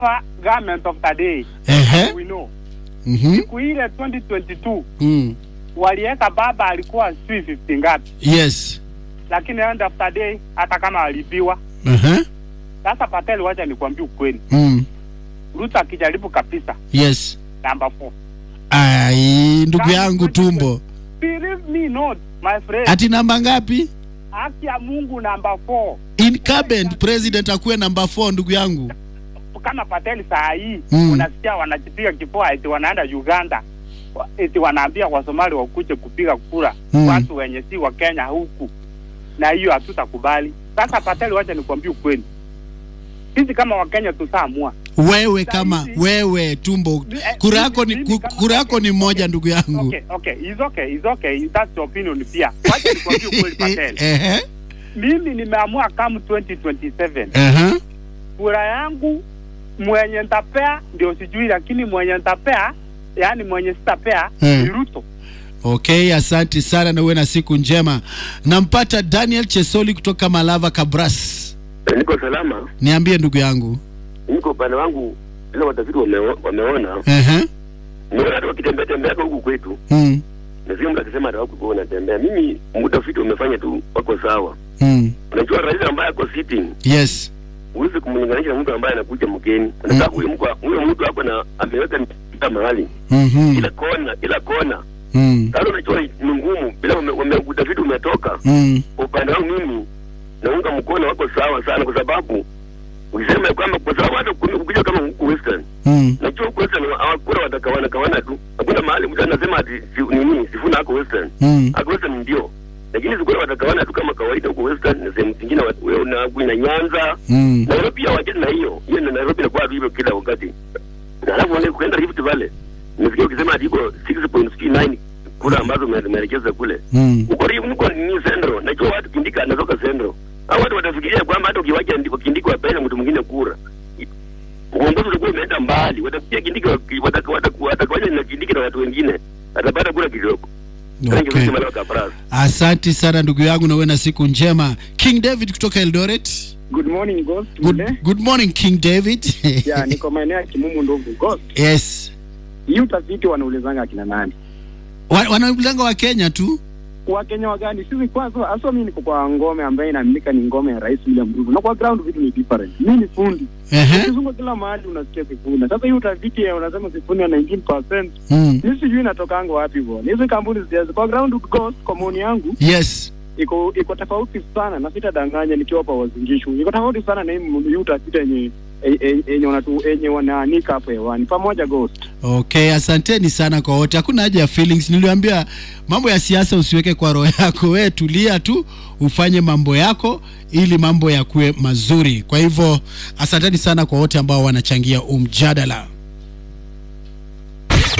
government of today Ehe. we know Mhm. siku ile 2022 Mm. waliweka baba alikuwa sijui 50 ngapi, Yes. lakini end of the day hata kama alibiwa Ehe. sasa. Patel, wacha nikwambie ukweli, Mm. Ruto akijaribu kabisa Yes. namba 4 Ai, ndugu yangu tumbo. believe me not my friend, Ati namba ngapi? haki ya Mungu namba 4 Incumbent president akuwe namba 4 ndugu yangu. kama Patel saa hii Mm. unasikia wanajipiga kifua eti wanaenda Uganda wa- eti wanaambia Wasomali wakuje kupiga kura Mm. watu wenye si wa Kenya huku, na hiyo hatutakubali. Sasa Patel, wacha nikwambie ukweli, sisi kama Wakenya tutaamua Wewe kama Sahizi- wewe tumbo, Eh, kura mimi- yako ni mimi ku- kama- kura yako ni moja ndugu yangu. Okay, okay, it's okay, it's okay. That's your opinion pia. Wacha nikwambie ukweli Patel. Ehe. Mimi nimeamua kama 2027 Ehe. kura yangu mwenye nitapea ndio sijui, lakini mwenye nitapea, yani mwenye sitapea Hmm. ni Ruto. Okay, asante sana na uwe na siku njema. Nampata Daniel Chesoli kutoka Malava Kabras. Niko salama, Niambie ndugu yangu. niko upande wangu, ile watafiti wameo- wameona Ehe. niona hata wakitembea tembea huku kwetu, Mm. nasikia mtu akisema hata huku wanatembea. Mimi utafiti umefanya tu, wako sawa. Mm. Unajua rais ambaye ako sitting Yes. huwezi kumlinganisha na mtu ambaye anakuja mgeni. Unataka huyo mtu huyo mtu hapo na ameweka mpira mahali Mhm. kila kona kila kona. Mm. Sasa unajua ni ngumu bila ume, ume, utafiti umetoka. Mm. Upande wangu mimi naunga mkono, wako sawa sana, kwa sababu ukisema ya kwamba kwa sababu hata ukija ukija kama huku Western Mm. najua huku Western hawakura watakawana kawana tu, hakuna mahali mtu anasema ati si, nini sifuna ako Western Mm. ako Western ndio, lakini sikura watakawana tu kama kawaida huko Western na sehemu zingine wa- wewe na na Nyanza Mm. Nairobi pia wachana na hiyo hiyo, na Nairobi inakuwa tu hivyo kila wakati. Na Alafu wale kuenda Rift Valley, nimesikia ukisema ati iko 6.9 kura ambazo ume- umeelekeza kule Mm. huko Rift, huko ni Central. Najua watu Kindika anatoka Central, hao watu watafikiria kwamba hata ukiwacha ndiko Kindika wapende mtu mwingine kura, uongozi utakuwa umeenda mbali. Watafikia Kindika waki- wataka- wataka- watakawacha na Kindika na watu wengine, atapata kura kidogo. Thank you, Okay. Mr. Malaka Kapras. Asante sana ndugu yangu na uwe na siku njema. King David kutoka Eldoret. Good morning Ghost. Good, good morning King David. Ya, niko maeneo ya Kimumu Ndovu. Ghost. yes. Hii utafiti wanaulizanga akina nani? Wa- Wanaulanga wa Kenya tu. Wakenya wa gani? Sisi kwanza hasa mimi niko kwa ngome ambayo inaaminika ni ngome ya Rais William Ruto. Na kwa ground vitu ni different. Mimi ni fundi. Ehe. Ukizunguka kila mahali unasikia Sifuna. Sasa hii utafiti ya unasema Sifuna 19%. Mm. Mimi sijui inatokanga wapi bwana. Hizo kampuni zijazo kwa ground Ghost kwa maoni yangu Yes. iko iko tofauti sana na sitadanganya nikiwa hapa wazingishu. Iko tofauti sana na hii m- hii utafiti yenye e- e- yenye wanatu yenye wanaanika hapo hewani. Pamoja Ghost. Okay, asanteni sana kwa wote. Hakuna haja ya feelings. Niliwaambia mambo ya siasa usiweke kwa roho yako. Wewe tulia tu, ufanye mambo yako ili mambo yakuwe mazuri. Kwa hivyo, asanteni sana kwa wote ambao wanachangia umjadala.